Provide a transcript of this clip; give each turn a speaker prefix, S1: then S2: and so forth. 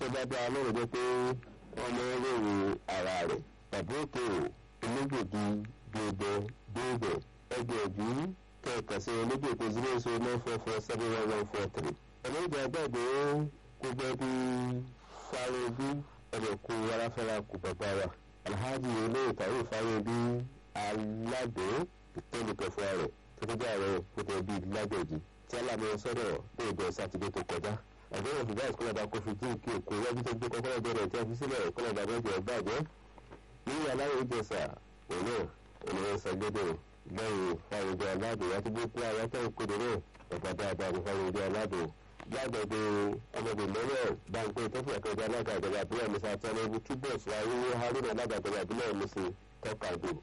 S1: bá dá lọ́rọ̀ jẹ́ pé wọ́n mọ ròyìn ara rẹ̀ tàbí òkè onígbòdì gbòdò gbòdò ẹgbẹ̀ẹ́jú kẹ̀kẹ́ sí onígbòdì zero zero nine four four seven one one four three. ẹlẹ́jà gbàgbé gbogbo ẹbí fáwọn ẹ̀rẹ̀kú aráfẹ́ra kù bàbá wa alhaji olóyè tàwọn fáwọn aládé ìtẹ́lùkẹ̀fọ́ rẹ̀ tọ́jú ààrẹ fúnpẹ́ bíi lágbèjì tí alámọ̀ sọ̀rọ̀ lóòjọ́ sátidé tó kọjá àgbẹ̀wò ṣùgbọ́n ìkọlọ̀dà kofi jí kí òkú wájú tó gbé kọ́kọ́rọ́ bẹ̀rẹ̀ tí a fi sílẹ̀ ìkọlọ̀dà mẹ́jọ bàjẹ́ ní aláwọ̀ ìjẹsà òun náà òun ṣàgbédè lẹ́yìn fáwọjọ aládùn láti gbé pé àwọn tó ń kéde náà ọ̀gá dáadáa ní fáwọjọ aládùn lágbègbè ọmọdé lọ́wọ́ báńkì tó fi àkọjá alága ìjọba àbúrò mi sa tẹ́lẹ̀ ibi túbọ̀ sọ ayé haruna alága ìjọba àbúrò mi sí tọ́kadù